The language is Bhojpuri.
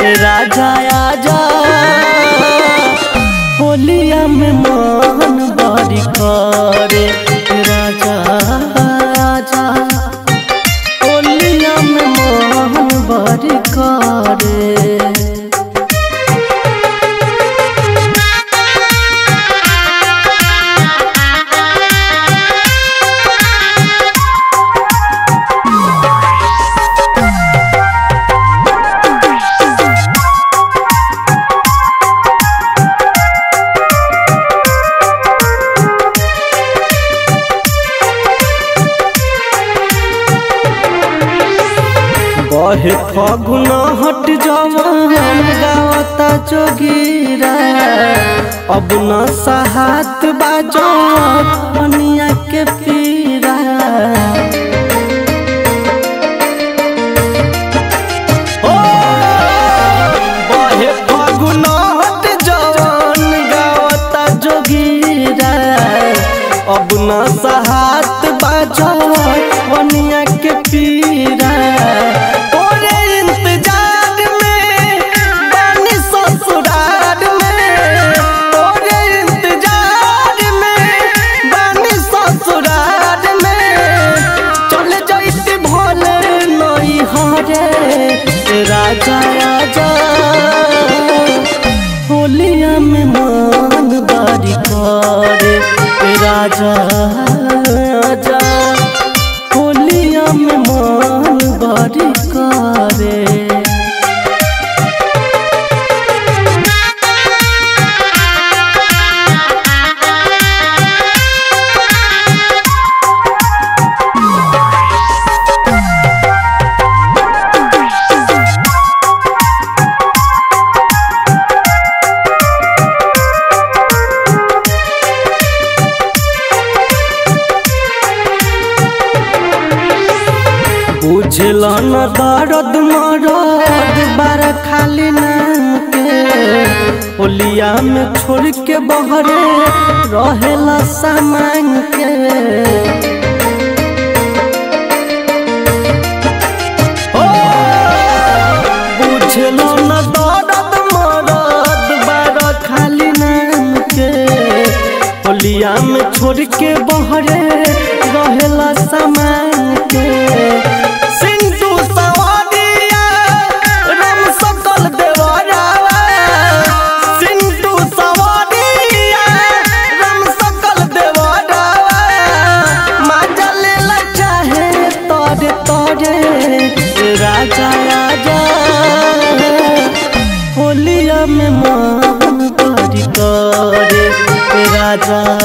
राजा आजा होलिया में मन बड़ी करे राजा आजा होलिया में मन बड़ी करे बहे फगुन हट जवान गावता जोगीरा अब न सहात बाजो मनिया के पीरा ओ, बहे फगुन हट जवान गावता जोगीरा अब न सहात बाजो मनिया के पीरा तोरे इंतजार में बानी ससुराल में तोरे इंतजार में बानी ससुराल में चल जाइत भोले नई हरे राजा राजा होलिया में मन बारी करे राजा राजा होलिया में मन बड़ी करे बुझल न दर्द मरद बार खाली नाम के होलिया में छोड़ के बहरे रहेला सामान के ओ, बुझल न दर्द मरद बार खाली नाम के होलिया में छोड़ के बहरे रहेला सामान के सिंधु सवादिया राम सकल देवरावा सिंधु सवादिया राम सकल देवरावा माजा लेला चाहे तोरे तोरे राजा राजा होलिया में मन बड़ी करे राजा